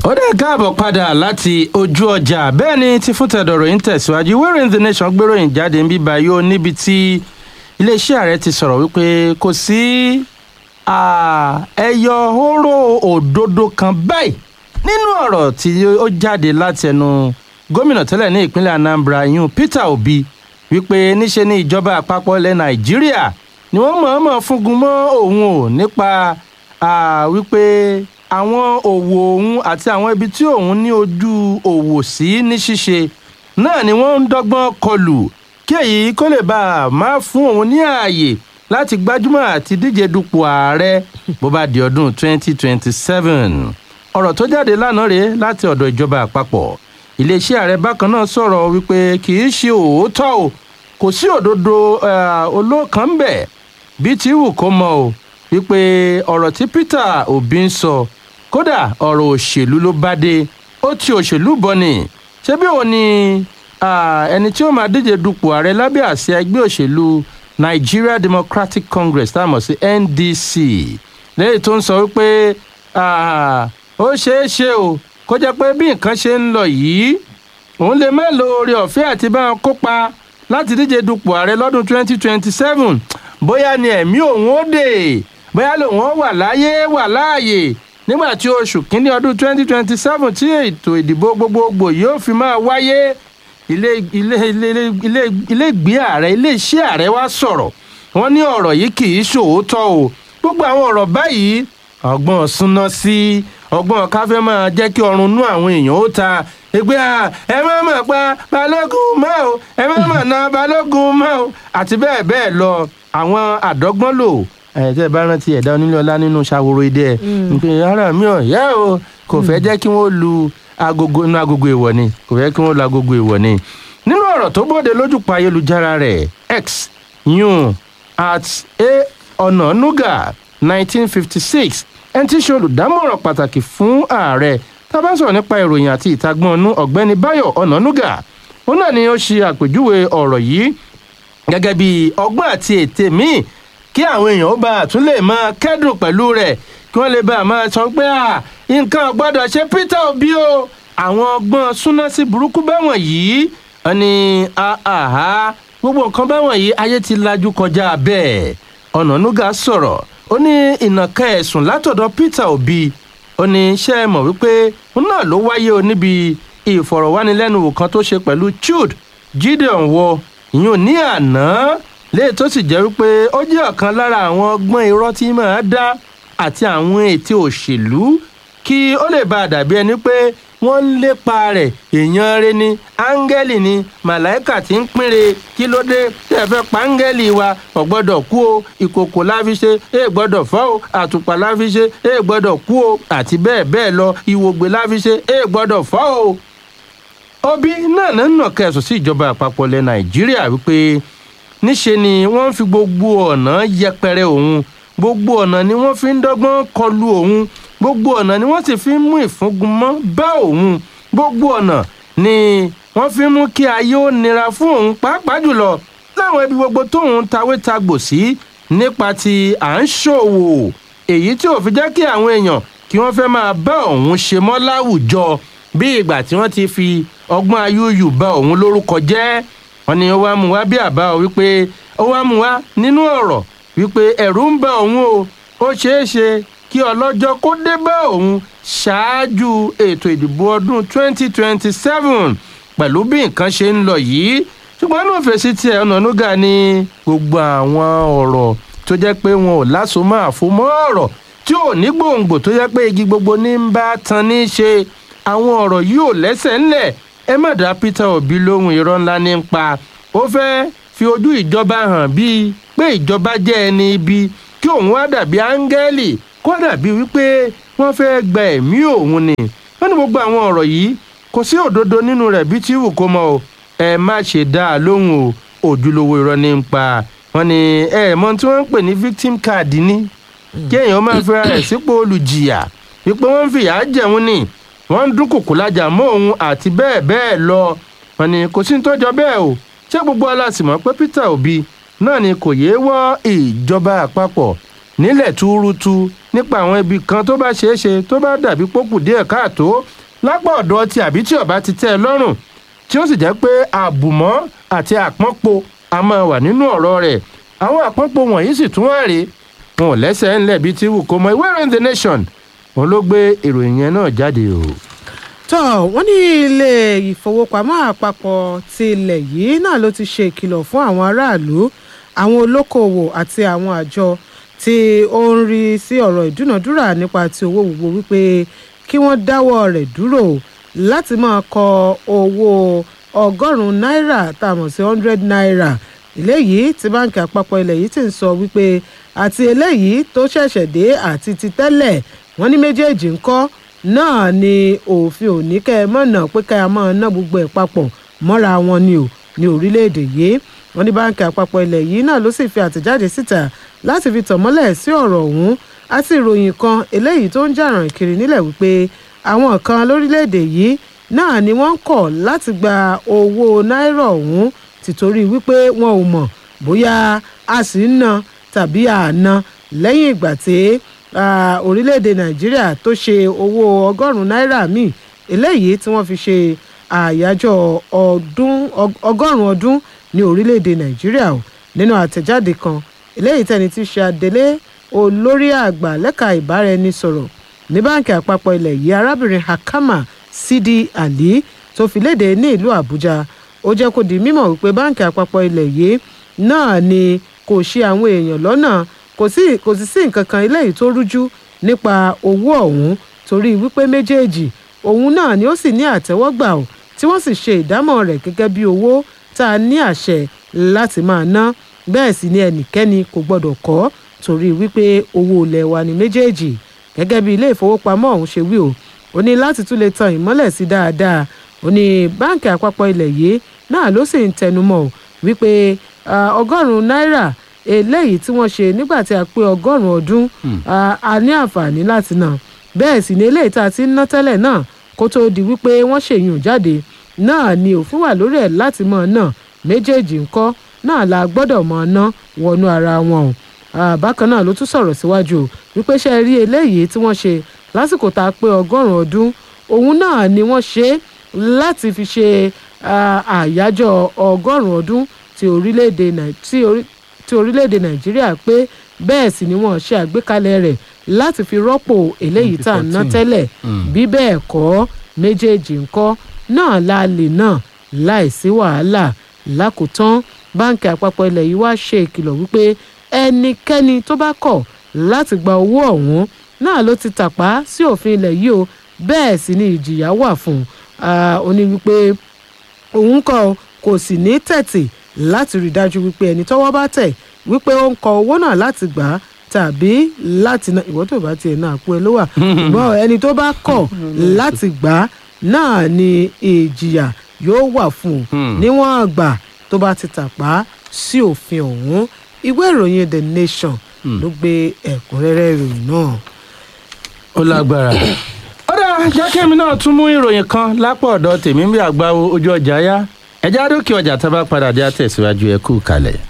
ó dẹ̀ káàbọ̀ padà láti ojú ọjà bẹ́ẹ̀ ni ti fún tẹ̀dọ̀rọ̀ yìí ń tẹ̀síwájú wẹ́rẹ́ the nation gbéròyìn jáde ń bíbá yóò níbi tí iléeṣẹ́ ààrẹ ti sọ̀rọ̀ wípé kò sí ẹyọ hóró òdodo kan báyìí nínú ọ̀rọ̀ tí ó jáde láti ẹnu gómìnà tẹ́lẹ̀ ní ìpínlẹ̀ anambra yún peter obi wípé níṣe ní ìjọba àpapọ̀ ilẹ̀ nàìjíríà ni wọ́n mọ̀ọ́mọ̀ fúngun mọ́ òun ò nípa wípé àwọn òwò òun àti àwọn ibi tí òun ní ojú òwò sí ní ṣíṣe náà ni wọ́n ń dọ́gbọ́n kọlù kí èyí kó lè bá a máa fún òun ní ààyè láti gbájúmọ̀ àti díje dupò ààrẹ bó bá di ọdún 2027 ọ̀rọ̀ tó jáde lánàá rèé láti ọ̀dọ̀ ìjọba àpapọ̀ iléeṣẹ́ ààrẹ bákan náà sọ̀rọ̀ wípé kì í ṣe òótọ́ o kò sí òdodo olóòkàn ń bẹ̀ bí tí wù kó mọ o wípé ọ̀rọ̀ tí peter obi ń sọ kódà ọ̀rọ̀ òṣèlú ló bá dé ó ti òṣèlú bọ̀ ni ṣé bí òun ni ẹni tí ó máa díje dupò ààrẹ lábẹ́ àṣẹ ẹgbẹ́ òṣèlú nigeria democratic congress tá a mọ̀ sí ndc lẹ́yìn tó ń sọ wípé ó ṣeé ṣe o kó jẹ́ pé bí nǹkan ṣe ń lọ yìí òun lè má lo oore ọ̀fẹ́ àti bá wọn kópa láti díje dupò ààrẹ lọ́dún 2027 bóyá ni ẹ̀mí òun ó dè bóyá lòun ó wà láyé wà láàyè nígbà tí oṣù kínní ọdún 2027 tí ètò ìdìbò gbogbogbò yóò fi máa wáyé ilé ilé ilé ilé ilé ìgbé ààrẹ iléeṣẹ́ ààrẹ wá sọ̀rọ̀ wọ́n ní ọ̀rọ̀ yìí kì í ṣòótọ́ o gbogbo àwọn ọ̀rọ̀ báyìí ọgbọ́n súná sí ọgbọ́n káfẹ́ máa jẹ́ kí ọrùn nú àwọn èèyàn ó ta ẹgbẹ́ à ẹ má mọ̀ pa balógun mọ́ o ẹ má mọ̀ na balógun mọ́ o àti bẹ́ẹ̀ bẹ́ẹ̀ lọ àwọn àdọ́gbọ́n lò ẹ̀ẹ́dẹ́ bá rántí ẹ̀dá onílé ọlá nínú ṣàwòrò idẹ nípìn ara mi ò yẹ o kò fẹ́ jẹ́ kí wọ́n lu agogo inú agogo ìwọ̀ ni kò fẹ́ kí wọ́n lu agogo ìwọ̀ ni nínú ọ̀rọ̀ tó bóde lójúpa ayélujára rẹ̀ x yun at a ọ̀nà nuga 1956 ẹni tí í ṣe olùdámọ̀ràn pàtàkì fún ààrẹ tá a bá sọ̀rọ̀ nípa ìròyìn àti ìtagbọ́n ọ̀nù ọ̀gbẹ́ni báyọ̀ ọ̀nànúgà òun náà ni ó ṣe àpèjúwe ọ̀rọ̀ yìí gẹ́gẹ́ bí ọgbọ́n àti ète míì kí àwọn èèyàn ó bá tún lè máa kẹ́dùn pẹ̀lú rẹ̀ kí wọ́n lè bá a máa sọ pé nǹkan gbọ́dọ̀ ṣe peter obi o àwọn ọgbọ́n súná sí burúkú báwọn yìí wọ́n ní àhá gbogbo nǹkan báwọn yìí ayé ti lajú kọjá bẹ́ẹ̀ ọ̀nànúgà sọ̀rọ̀ ó ní ìnàkà ẹ̀sùn látọ̀dọ̀ peter obi ó ní ṣe é mọ̀ wípé òun náà ló wáyé o níbi ìfọ̀rọ̀wánilẹ́nuwò kan tó ṣe pẹ̀lú chud gideon wọ ìyún ní àná léè tó sì jẹ́ wípé ó jẹ́ ọ̀kan lára àwọn ọgbọ́n irọ́ tí máa dá àti àwọn ètò òṣèlú kí ó lè bá a dàbí ẹni pé wọ́n ń lépa rẹ̀ èèyàn rẹ ni áńgẹ́lì ni màláìkà tí ń pínre kí ló dé tí ẹ fẹ́ pa áńgẹ́lì wa ò gbọ́dọ̀ kú o ìkòkò láfi ṣe é gbọ́dọ̀ fọ́ o àtùpà láfi ṣe é gbọ́dọ̀ kú o àti bẹ́ẹ̀ bẹ́ẹ̀ lọ ìwògbè láfi ṣe é gbọ́dọ̀ fọ́ o. obi náà náà nà kẹsùn sí ìjọba àpapọ̀ ilẹ̀ nàìjíríà wípé níṣe ni wọ́n fi gbogbo ọ̀nà yẹpẹrẹ òun gbogbo ọ̀nà ni wọ́n fi ń dọ́gbọ́n kọlu òun gbogbo ọ̀nà ni wọ́n sì fi ń mú ìfúngunmọ́ bá òun gbogbo ọ̀nà ni wọ́n fi ń mú kí ayé ó nira fún òun pàápàá jùlọ láwọn ibi gbogbo tóun tawé tagbò sí nípa ti à ń ṣòwò èyí tí ò fi jẹ́ kí àwọn èèyàn kí wọ́n fẹ́ máa bá òun ṣe mọ́ láwùjọ bí ìgbà tí wọ́n ti fi ọgbọ́n ayúyù bá òun lórúkọ jẹ́ wọ́n ní ó wá mú wá bí àbá ọ wípé ó wá mú wá nínú ọ̀rọ̀ wípé ẹ̀rù ń bá òun o ó ṣeé ṣe kí ọlọ́jọ́ kó dé bá òun ṣáájú ètò ìdìbò ọdún 2027 pẹ̀lú bí nǹkan ṣe ń lọ yìí ṣùgbọ́n ní òfèsì tiẹ̀ ọ̀nànúgà ní gbogbo àwọn ọ̀rọ̀ tó jẹ́ pé wọn ò lásomọ́ àfomọ́ ọ̀rọ̀ tí ò ní gbòǹgbò tó jẹ́ pé igi gbogbo ní ń bá tan ní í ṣe àwọn ọ̀rọ̀ yìí ò lẹ́sẹ̀ ńlẹ̀ ẹ má dá peter obi lóhùn irọ́ ńlá ní ń pa ó fẹ́ fi ojú ìjọba hàn bíi pé ìjọba jẹ́ ẹni ibi kí òun wá dàbí áńgẹ́lì kó dàbí wípé wọ́n fẹ́ gba ẹ̀mí òun ni wọ́n ní gbogbo àwọn ọ̀rọ̀ yìí kò sí òdodo nínú rẹ̀ bí tí wù kó mọ o ẹ má ṣe dá a lóhùn o òjúlówó irọ́ ní ń pa wọ́n ní ẹ mọ tí wọ́n ń pè ní victim card ní kí èèyàn máa fẹ́ra rẹ̀ sípò olùjìyà wípé wọ́n ń fìyà jẹun ni wọ́n ń dún kòkò lájà mọ́ òun àti bẹ́ẹ̀ bẹ́ẹ̀ lọ wọ́n ní kò sí ní tó jọ bẹ́ẹ̀ o ṣé gbogbo aláṣìmọ́ pé peter obi náà ni kò yéé wọ́ ìjọba àpapọ̀ nílẹ̀ túrútú nípa àwọn ibi kan tó bá ṣeé ṣe tó bá dàbí pókù díẹ̀ káàtó lápá ọ̀dọ̀ ti àbí tí ọba ti tẹ́ ẹ lọ́rùn tí ó sì jẹ́ pé àbùmọ́ àti àpọ́npo a máa wà nínú ọ̀rọ̀ rẹ̀ àwọn àpọ́npo wọ̀nyí sì tún wá rèé wọn ò lẹ́sẹ̀ ńlẹ̀ bíi ti wù kó mọ ìwé ìròyìn the nation òun ló gbé ìròyìn yẹn náà jáde o. tọ́ wọ́n ní ilé ìfowópamọ́ àpapọ̀ ti ilẹ̀ yìí náà ló ti ṣe ìkìlọ̀ fún àwọn aráàlú àwọn olókoòwò àti àwọn àjọ tí ó ń rí sí ọ̀rọ̀ ìdúnàdúrà nípa ti owó gbogbo wípé kí wọ́n dáwọ́ rẹ̀ dúró láti máa kọ owó ọgọ́rùn-ún náírà tá a mọ̀ sí hundred naira eléyìí tí báńkì àpapọ̀ ilẹ̀ yìí ti ń sọ wípé àti eléyìí tó ṣẹ̀ṣẹ̀ dé àti ti tẹ́lẹ̀ wọ́n ní méjèèjì ń kọ́ náà ni òfin òní kẹ́ ẹ mọ̀nà pé kẹ́ ẹ máa ná gbogbo ẹ̀ papọ̀ mọ́ra wọn ni ò ní orílẹ̀-èdè yìí wọ́n ní báńkì àpapọ̀ ilẹ̀ yìí náà ló sì fi àtẹ̀jáde síta láti fi tàn mọ́lẹ̀ sí ọ̀rọ̀ ọ̀hún àti ìròyìn kan eléyìí tó ń jàràn kiri nílẹ̀ wípé àwọn kan lórílẹ̀-èdè yìí náà ni wọ́n ń kọ̀ láti gba owó náírà ọ̀hún tìtorí wípé wọn ò mọ̀ bóyá a sì ń ná tàbí àná lẹ́yìn ìgbà tí orílẹ̀-èdè nàìjíríà tó ṣe owó ọgọ́rùn-ún náírà míì eléyìí tí wọ́n fi ṣe àyájọ́ ọdún ọgọ́rùn-ún ọdún ní orílẹ̀-èdè nàìjíríà o nínú àtẹ̀jáde kan eléyìí tẹni tí ṣe adelé olórí àgbà lẹ́ka ìbáraẹnisọ̀rọ̀ ní báńkì àpapọ̀ ilẹ̀ yìí arábìnrin hakama sidi ali tó fi léde ní ìlú àbújá ó jẹ́ kó di mímọ̀ wípé báńkì àpapọ̀ ilẹ̀ yìí náà ni kò ṣe àwọn èèyàn lọ́nà kò sí kò sì sí nǹkan kan eléyìí tó rújú nípa owó ọ̀hún torí wípé méjèèjì òun náà ni ó sì ní àtẹ́wọ́gbà ò tí wọ́n sì ṣe ìdámọ̀ rẹ̀ gẹ́gẹ́ bí owó tá a ní àṣẹ láti máa ná bẹ́ẹ̀ sì ni ẹnikẹ́ni kò gbọ́dọ̀ kọ́ torí wípé owó ilẹ̀ wa ni méjèèjì gẹ́gẹ́ bí ilé ìfowópamọ́ ọ̀hún ṣe wí o ó ní láti tún lè tan ìmọ́lẹ̀ sí dáadáa ó ní báǹkì àpapọ̀ ilẹ̀ yìí náà ló sì ń tẹnumọ́ wípé ọgọ́rùn-ún náírà eléyìí tí wọ́n ṣe nígbà tí a pé ọgọ́rùn-ún ọdún a ní àǹfààní láti ná bẹ́ẹ̀ sì ni eléyìí tá a ti ń ná tẹ́lẹ̀ náà kó tóó di wípé wọ́n ṣèyún jáde náà ni òfin wà lórí ẹ̀ láti mọ̀ náà méjèèjì ńkọ́ náà la gbọ́dọ̀ mọ̀ ná wọnú ara wọn o bákan náà ló tún sọ̀rọ̀ síwájú o wípé ṣe rí eléyìí tí wọ́n ṣe lásìkò tá a pé ọgọ́rùn-ún ọdún òun náà ni wọ́n ṣe láti fi ṣe àyájọ́ ọgọ́rùn-ún ọdún ti orílẹ̀-èdè nàìjíríà pé bẹ́ẹ̀ sì ni wọ́n ṣe àgbékalẹ̀ rẹ̀ láti fi rọ́pò eléyìí tá à ń ná tẹ́lẹ̀ bí bẹ́ẹ̀ kọ́ méjèèjì ńkọ́ náà la lè náà láìsí wàhálà lákòótán báńkì àpapọ̀ ilẹ̀ yìí wá ṣe ìkìlọ̀ wípé ẹnikẹ́ni tó bá kọ̀ láti gba owó ọ̀hún náà ló ti tàpá sí òfin ilẹ̀ yìí o bẹ́ẹ̀ sì ni ìjìyà wà fún un ó ní wípé òun kọ́ kò sì ní tẹ̀tì láti rí dájú wípé ẹni tọ́wọ́ bá tẹ̀ wípé ó ń kọ owó náà láti gbà á tàbí láti ná ìwọ́n tó bá tiẹ̀ náà kú ẹ ló wà ṣùgbọ́n ẹni tó bá kọ̀ láti gbà á náà ni ìjìyà yóò wà fún un níwọ̀n àgbà tó bá ti tàpá sí òfin ọ̀hún ìwé ìròyìn the nation ló gbé ẹ̀kúnrẹ́rẹ́ ìròyìn náà. ó lágbára ó dáa jákèmí náà tún mú ìròyìn kan lápò ọ̀dọ̀ tèmi bí àgbáwo ojú ọjà yá ẹjẹ́ àdókè ọjà tá a bá padà dé àtẹ̀síwájú ẹ kú kalẹ̀.